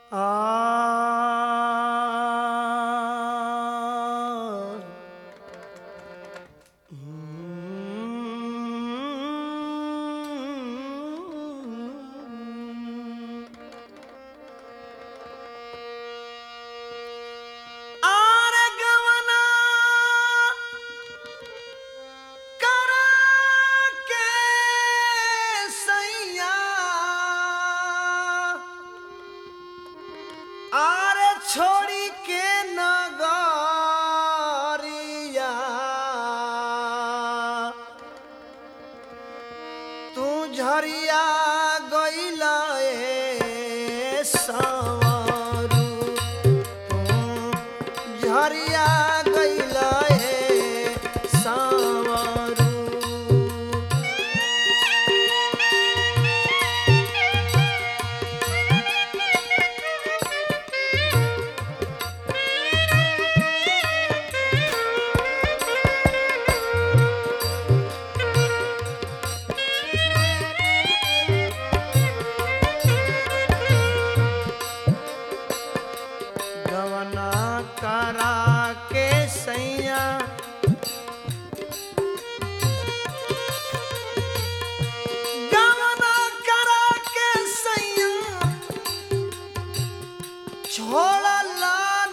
आ आरे गवना करा के सैया आरे छोड़ी के नगरिया तू झरिया गइला ए सवारू झरिया गइला ए सावरू गवना करा के सैया गवना करा के सैया छोड़ला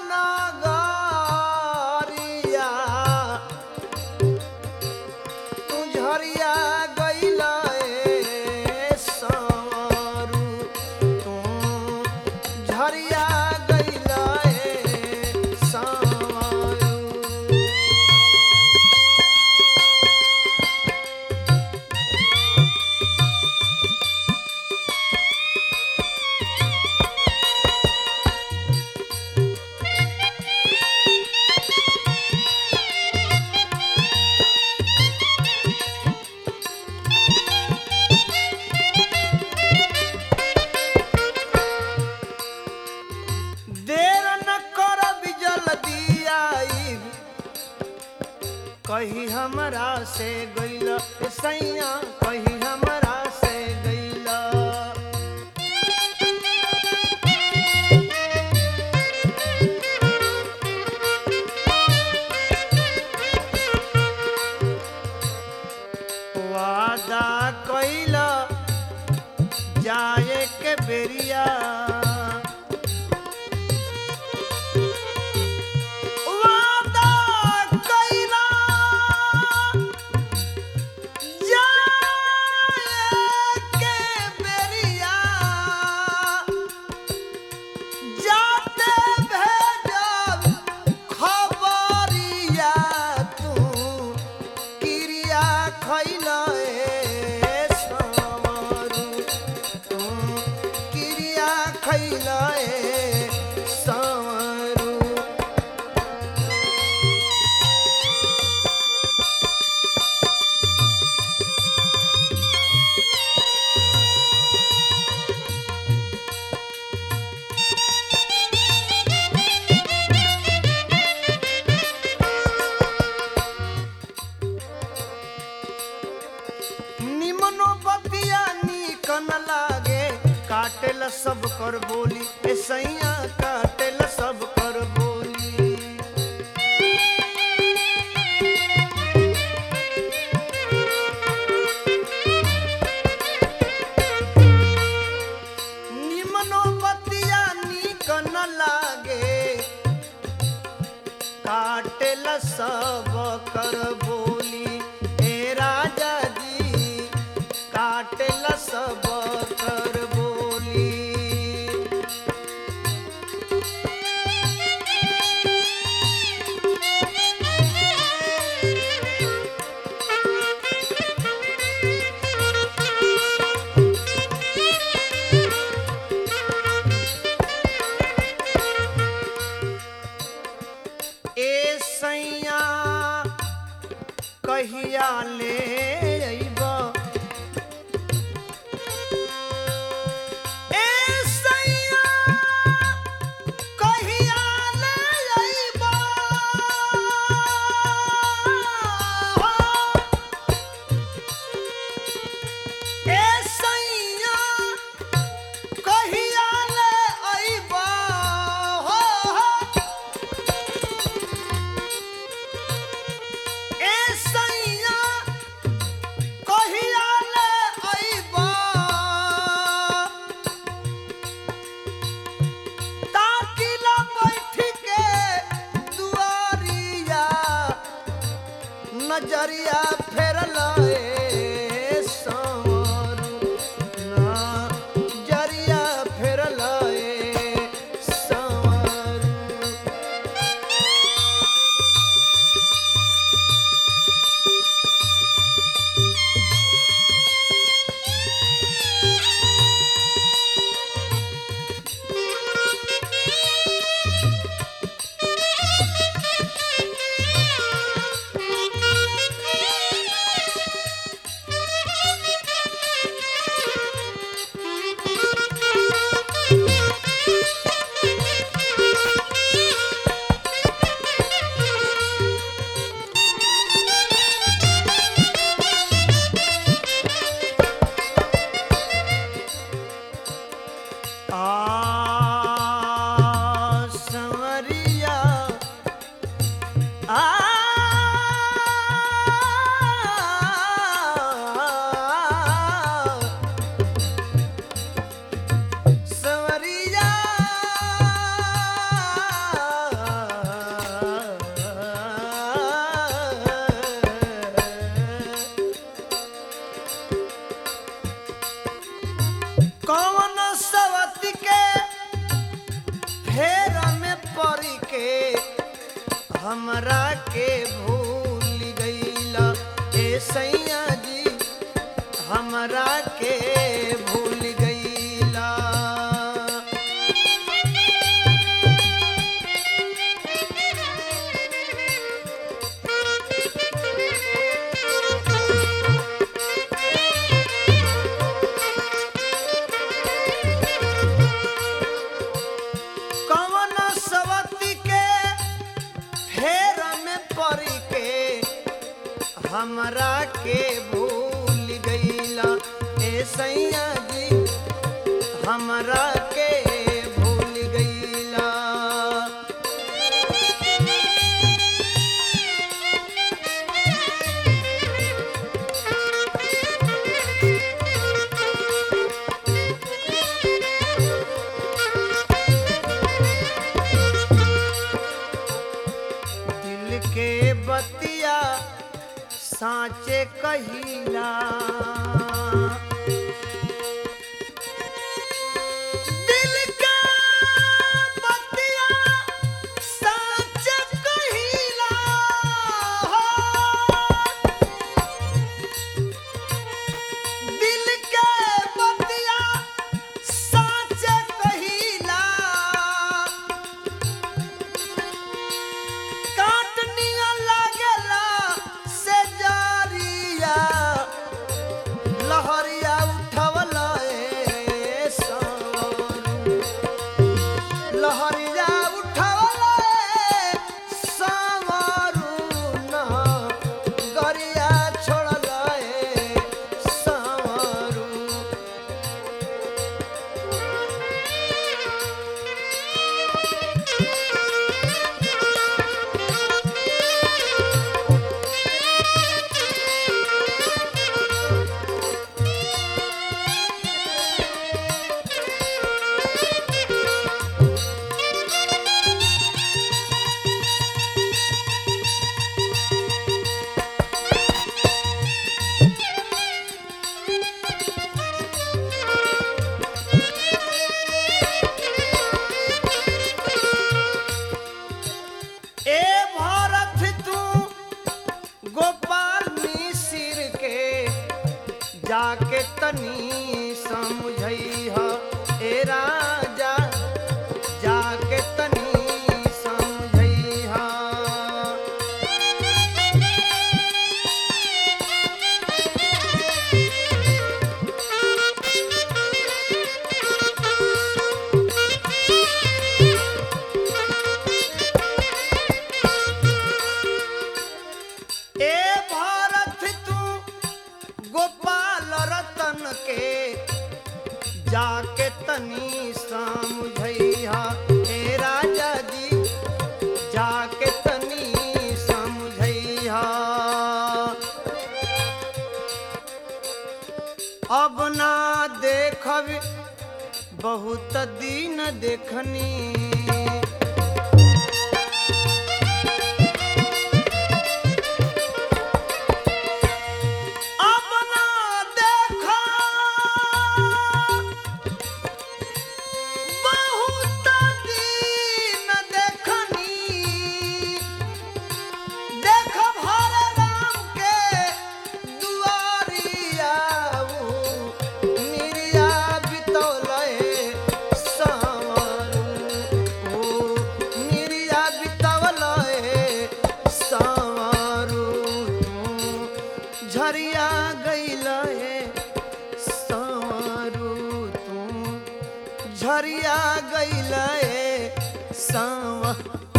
नगरिया तू झरिया गइला ए सावरू तू झरिया गइला ए सावरू देर न कर बिजल दियाई कही हमरा से गइल सैया कही हमरा से गइल वादा कइल जाए के बेरिया वादा कइला जाए के बेरिया जाते भेजब खबरिया तू किरिया खइला ए सावरू तू किरिया खइला ए सावरू निमनो बतिया नीकन लागे काटेल सब कर बोली ए सैया काटेल सब कर बोली निमनो बतिया नीकन लागे काटेल सब कर बोली हे राजा जी काटेल सब कर बोली जरिया फेरल ए संवरू ना जरिया फेरल ए संवरू आ संवरिया आ संवरिया कौन सवती के फेर में पड़ के हमरा के भूल गईला ए सैया जी हमरा के भूल गईला कौन सवती के फेर में पड़ के हमरा के भूल गईला ए सैया जी हमरा के भूल गईला दिल के बतिया साँचे कहिला दिल के बतिया साँचे कहिला दिल के बतिया साँचे कहिला काटनिया लागेला से जारिया लहरिया उठवला ए सावरू लहरिया उठवला ए सावरू ना गरिया छोड़ला ए सावरू ए भारत तू गोपाल मिसिर के जाके तनी समझई ह ए राजा जाके तनी समझई ह ए भारत तू गोपाल रतन के जाके तनी समझैहा ए राजा जी जाके तनी समझैहा अब ना देखब बहुत दिन देखनी झरिया गईल ए सांव